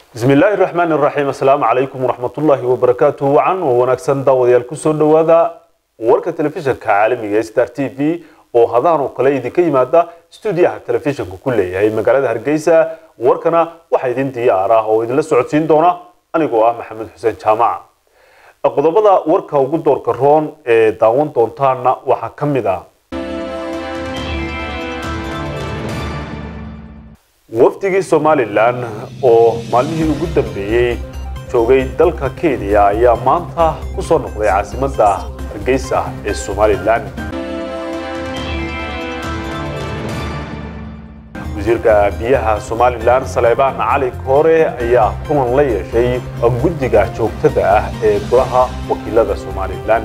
bismi illaahi raxmaan iraxiim assalaamu calaykum waraxmatullaahi wabarakaatuhu wacan oo wanaagsan daawadayaal kusoo dhowaada warka telefishinka caalamiga ee star t v oo hadahan oo kale idinka yimaada stuudiyaha telefishinka ku leeyahay magaalada hargeysa warkana waxaa idin diyaar ah oo idinla socodsiin doona anigoo ah maxamed xuseen jaamaca qodobada warka ugu doorka roon ee daawan doontaana waxaa ka mid ah wafdigii somalilan oo maalmihii ugu dambeeyey joogay dalka kenya ayaa maanta ku soo noqday caasimadda hargeysa ee somalilan wasiirka biyaha somalilan saleebaan cali koore ayaa kulan la yeeshay guddiga joogtada ah ee golaha wakiilada somalilan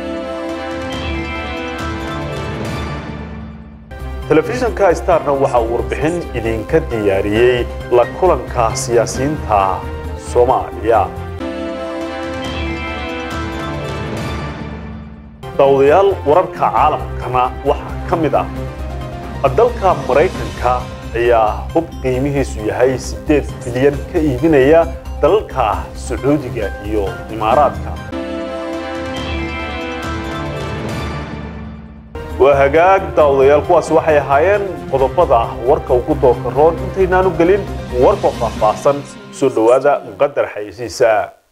telefishinka starna waxa uu warbixin idinka diyaariyey la kulanka siyaasiyiinta soomaaliya daawadayaal wararka caalamkana waxaa ka mid ah dalka maraykanka ayaa hub qiimihiisu yahay siddeed bilyan ka iibinaya dalalka sacuudiga iyo imaaraadka waa hagaag daawadayaal kuwaasi waxay ahaayeen qodobada warka ugu doorka roon intaynaanu gelin warka faahfaahsan soo dhowaada muqadar xayeysiisa